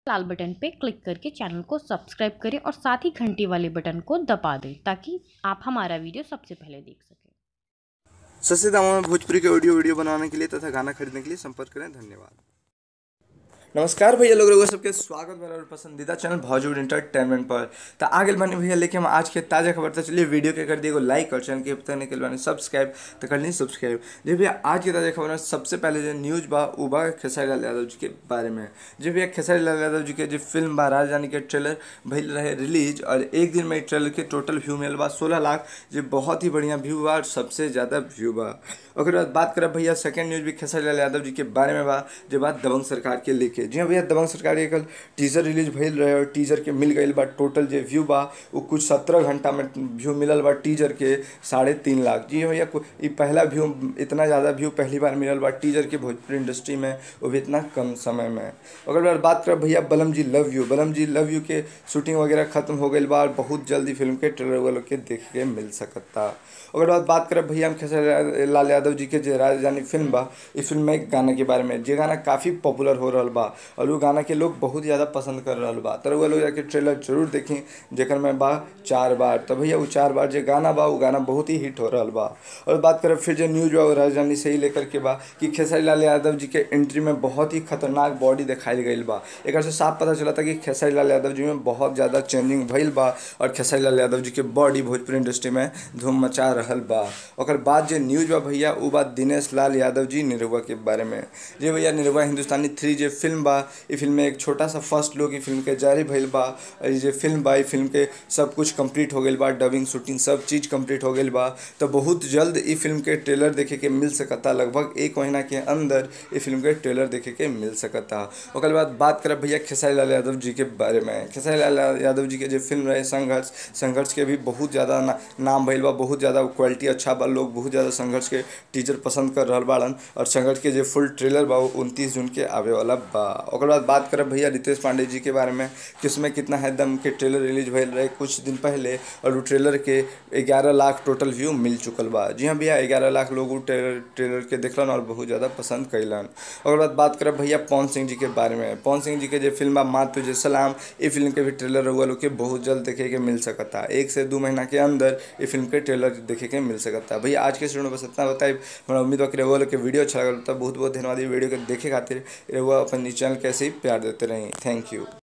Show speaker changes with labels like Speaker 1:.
Speaker 1: लाल button पे click करके channel को सब्सक्राइब करें और साथ ही घंटी वाले बटन को दबा दें ताकि आप हमारा वीडियो सबसे पहले देख सकें
Speaker 2: सस्ते दामों में भोजपुरी के ऑडियो वीडियो बनाने के लिए तथा गाना खरीदने के लिए संपर्क करें धन्यवाद नमस्कार भैया लोग लोगों सबके स्वागत मेरा और पसंदीदा चैनल भोजपुर इंटरटेनमेंट पर तो आगे बने भैया लेके हम आज के ताज़ा खबर तो चलिए वीडियो के कर दिए लाइक और चैनल के बताने के लिए सब्सक्राइब तो कर ली सब्सक्राइब जी भैया आज की ताज़ा खबर में सबसे पहले जो न्यूज बा वो बा खेसारी लाल यादव जी के बारे में जी भैया खेसारी लाल यादव जी के जो फिल्म बा राजधानी के ट्रेलर भइल रहे रिलीज और एक दिन में ट्रेलर के टोटल व्यू मिलल बा सोलह लाख जो बहुत ही बढ़िया व्यू बा और सबसे ज़्यादा व्यू बा ओकर बाद बात करब भैया सेकंड न्यूज भी खेसारी लाल यादव जी के बारे में बा जो बात दबंग सरकार के लेके जी हाँ भैया दबंग सरकार के कल टीजर रिलीज भइल रहे और टीजर के मिल गई बा टोटल जो व्यू बा वो कुछ सत्रह घंटा में व्यू मिलल बा टीजर के साढ़े तीन लाख जी हाँ भैया ये पहला व्यू इतना ज़्यादा व्यू पहली बार मिलल बा टीजर के भोजपुरी इंडस्ट्री में वो भी इतना कम समय में ओकर बाद बात करब भैया बलम जी लव यू बलम जी लव यू के शूटिंग वगैरह खत्म हो गई बा और बहुत जल्दी फिल्म के ट्रेलर वालों के देखे के मिल सकता ओकर बाद बात करब भैया हम खेसारी लाल यादव जी के जो राजधानी फिल्म बा इस फिल्म में एक गाना के बारे में जे गाना काफ़ी पॉपुलर हो रहा बा और वो गाना के लोग बहुत ज़्यादा पसंद कर रहा बा तर वो लोग जाके ट्रेलर जरूर देखी जेकर में बा चार बार तो भैया वो चार बार जो गाना बा वो गाना बहुत ही हिट हो रहा बा और बात करब फिर जो न्यूज बा वो राजधानी से ही लेकर के बा कि खेसारी लाल यादव जी के एंट्री में बहुत ही खतरनाक बॉडी दिखाई गई बा एक से साफ पता चला था कि खेसारी लाल यादव जी में बहुत ज़्यादा चेंजिंग भइल बा और खेसारी लाल यादव जी के बॉडी भोजपुरी इंडस्ट्री में धूम मचा रहल बा ओकर बाद जो न्यूज बा भैया वो बात दिनेश लाल यादव जी निरहुआ के बारे में जी भैया निरहुआ हिंदुस्तानी थ्री जो फिल्म बा ये फिल्म में एक छोटा सा फर्स्ट लुक फिल्म के जारी भइल बा और ये फिल्म बा फिल्म के सब कुछ कंप्लीट हो गई बा डबिंग शूटिंग सब चीज़ कंप्लीट हो गई बा तो बहुत जल्द ये फिल्म के ट्रेलर देखे के मिल सकता लगभग एक महीना के अंदर ये फिल्म के ट्रेलर देखे के मिल सकता ओकर बाद बात करब भैया खेसारी लाल यादव जी के बारे में खेसारी लाल यादव जी के जो फिल्म रहे संघर्ष संघर्ष के भी बहुत ज़्यादा ना, नाम भइल बा बहुत ज़्यादा क्वालिटी अच्छा बा लोग बहुत ज़्यादा संघर्ष के टीचर पसंद कर रहा बाड़न और संघर्ष के जो फुल ट्रेलर बा वो उनतीस जून के आवे वाला बा ओकर बाद बात करब भैया रितेश पांडे जी के बारे में कि उसमें कितना है दम के ट्रेलर रिलीज भइल रहे कुछ दिन पहले और वो ट्रेलर के ग्यारह लाख टोटल व्यू मिल चुकल बा जी हाँ भैया ग्यारह लाख लोग वो ट्रेलर ट्रेलर के देखलन और बहुत ज़्यादा पसंद कैलन ओकर बाद बात करब भैया पवन सिंह जी के बारे में पवन सिंह जी के जो फिल्म बा माँ तुझे सलाम ये फिल्म के भी ट्रेलर रहुआ लोग के बहुत जल्द देखे के मिल सकता एक से दो महीना के अंदर ये फिल्म के ट्रेलर देखे के मिल सकता भैया आज के स्टूडेंट बस इतना बताइए हमारा उम्मीद हो कि रहुआ लोग के वीडियो अच्छा लगा तो बहुत बहुत धन्यवाद ये वीडियो के देखे खातिर रहुआ अपन चैनल कैसे ही प्यार देते रहें थैंक यू